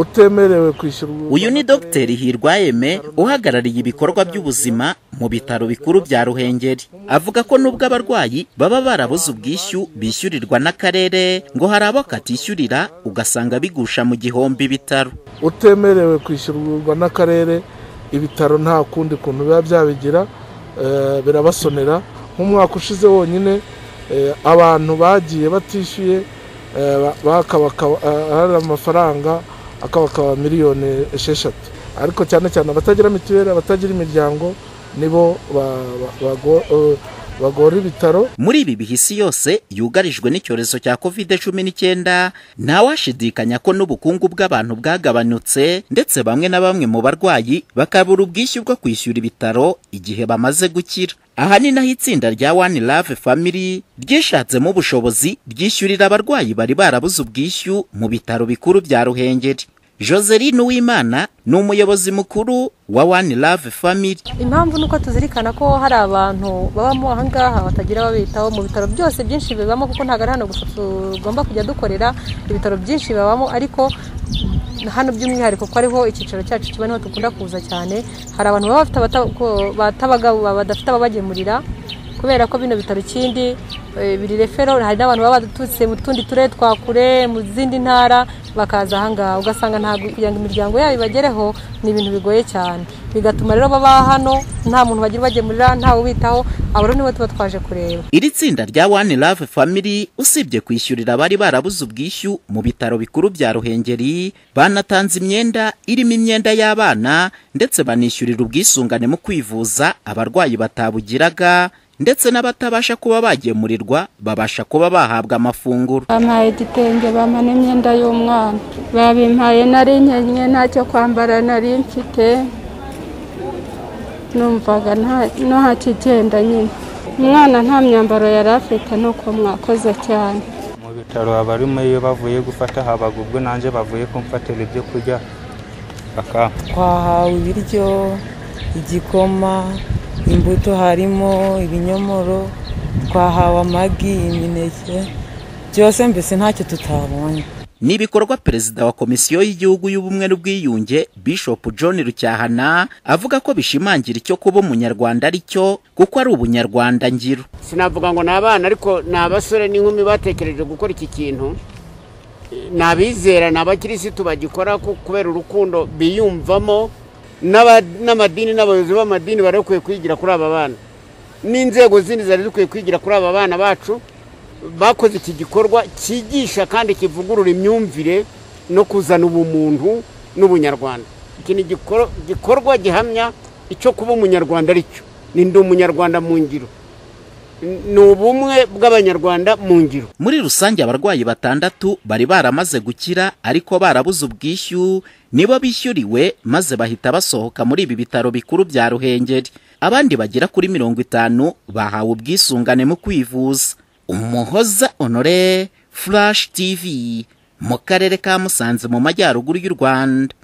utemerewe kwishyurwa uyu ni dogiteri hirwa yeme uhagarariye ibikorwa by'ubuzima mu bitaro bikuru bya ruhengeri avuga ko nubwo abarwayi baba barabuze ubwishyu bishyurirwa n'akarere ngo hari abo katishyurira ugasanga bigusha mu gihombi ibitaro utemerewe kwishyurwa n'akarere ibitaro nta kundi kuntu biba byabigira eh, birabasonera nk'umwaka ushize wonyine eh, abantu bagiye batishyuye eh, ba- bakabakaba eh, hari amafaranga akabakaba miliyoni esheshatu ariko cyane cyane abatagira mituweli abatagira imiryango nibo ba- ba- bago- eh, bagora ibitaro muri ibi bihe isi yose yugarijwe n'icyorezo cya covid cumi n'icyenda ntawashidikanya ko n'ubukungu bw'abantu bwagabanutse ndetse bamwe na bamwe mu barwayi bakabura ubwishyu bwo kwishyura ibitaro igihe bamaze gukira aha ni naho itsinda rya one love family ryishatsemo ubushobozi ryishyurira abarwayi bari barabuze ubwishyu mu bitaro bikuru bya ruhengeri joseline uwimana ni umuyobozi mukuru wa one love family impamvu ni uko tuzirikana ko hari abantu babamo ahangaha batagira ababitaho mu bitaro byose byinshi bibamo kuko ntabwo ari hano gusa tugomba kujya dukorera ibitaro byinshi bibamo ariko hano by'umwihariko kuko ariho icyicaro cyacu kiba niho dukunda kuza cyane hari abantu baba bafite abata- ko- batabaga- badafite ababagemurira kubera ko bino bitaro ikindi eh, biri refero hari n'abantu baba baturutse mu tundi turere twa kure mu zindi ntara bakaza ahangaha ugasanga ntabwo kugira ngo imiryango yabo ibagereho ni ibintu bigoye cyane bigatuma rero baba hano nta muntu bagira ubagemurira ntawe ubitaho abo rero nibo tuba twaje kureba iri tsinda rya one love family usibye kwishyurira abari barabuze ubwishyu mu bitaro bikuru bya ruhengeri banatanze imyenda irimo imyenda y'abana ndetse banishyurira ubwisungane mu kwivuza abarwayi batabugiraga ndetse n'abatabasha kuba bagemurirwa babasha kuba bahabwa amafunguro bampaye igitenge bampa n'imyenda y'umwana babimpaye nari nkenye ntacyo kwambara nari mfite numvaga nta- no hakigenda nyine umwana nta myambaro yari afite ni uko mwakoze cyane mu bitaro abarimo iyo bavuye gufata habaga ubwo nanjye bavuye kumfatira ibyo kurya bakampa twahawe ibiryo igikoma imbuto harimo ibinyomoro twahawe amagi imineke byose mbese ntacyo tutabonye ni ibikorwa perezida wa komisiyo y'igihugu y'ubumwe n'ubwiyunge bishop john rucyahana avuga ko bishimangira icyo kuba umunyarwanda ari cyo kuko ari ubunyarwanda ngiro sinavuga ngo ni abana ariko ni abasore n'inkumi batekereje gukora iki kintu ni abizera ni abakirisitu bagikora ku- kubera urukundo biyumvamo n'aba- n'amadini n'abayobozi b'amadini bari bakwiye kwigira kuri aba bana n'inzego zindi zari zikwiye kwigira kuri aba bana bacu bakoze iki gikorwa cyigisha kandi kivugurura imyumvire no kuzana ubumuntu n'ubunyarwanda iki ni igikoro- igikorwa gihamya icyo kuba umunyarwanda ari cyo ni ndi umunyarwanda mu ngiro ni ubumwe bw'abanyarwanda mu ngiro muri rusange abarwayi batandatu bari baramaze gukira ariko barabuze ubwishyu nibo bishyuriwe maze bahita basohoka muri ibi bitaro bikuru bya ruhengeri abandi bagera kuri mirongo itanu bahawe ubwisungane mu kwivuza umuhoza honore furashi tv mu karere ka musanze mu majyaruguru y'u rwanda